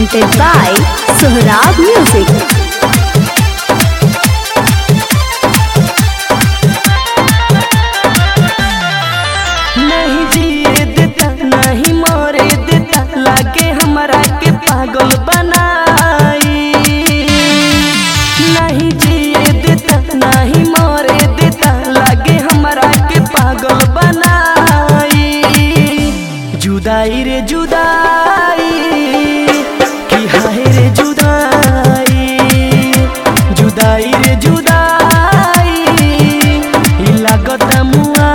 presented by Sohrab Music. नहीं जिए देता नहीं मरे देता लागे हमरा के पागल बनाई नहीं जिए देता नहीं मरे देता लागे हमरा के पागल बनाई जुदाई रे जुदाई कि हाय रे जुदाई जुदाई रे जुदाई ई लागत मुआई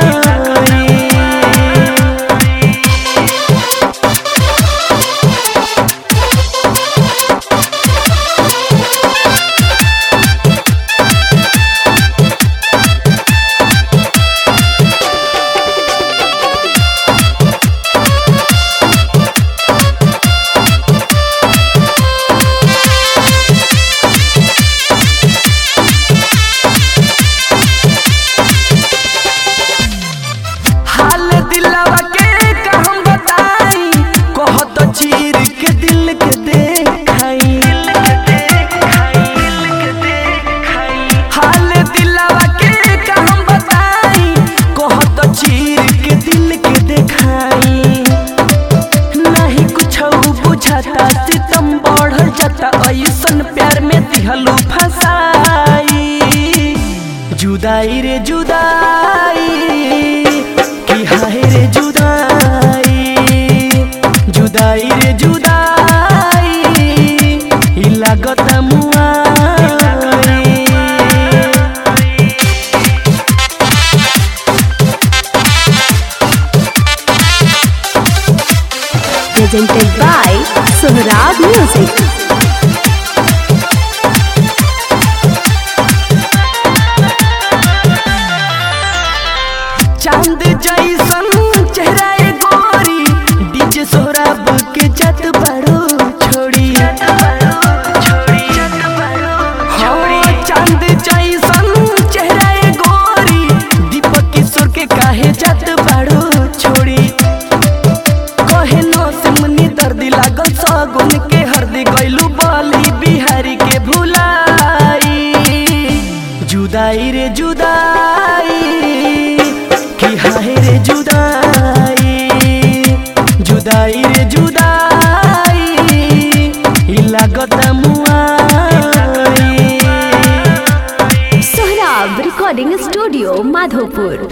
हाल दिलवा के कहम बताई कहत चीर के दिल के देखाई हाल दिलवा के कहम बताई कहत चीर के दिल के देखाई नहीं कुछ बुझाता सितम बढ़ल जाता ऐसन प्यार में दिहलू फसाई जुदाई रे जुदाई कि हाय रे जुदाई जुदाई रे जुदाई ई लागत मुआई Presented by Sohrab Music. चांद जैसन चेहरा ए गोरी डीजे सोहराब के जत बड़ो छोड़ी हाँ, चांद जैसन चेहरा ए गोरी दीपक किशोर के काहे जत बड़ो छोड़ी कहे नो से मनी दर्द लागल सगुन के हरदी गइलू बली बिहारी के भुलाई जुदाई रे जुदाई कि हाय रे जुदाई जुदाई रे जुदाई ई लागत मुआई Sohrab Recording Studio, Madhopur.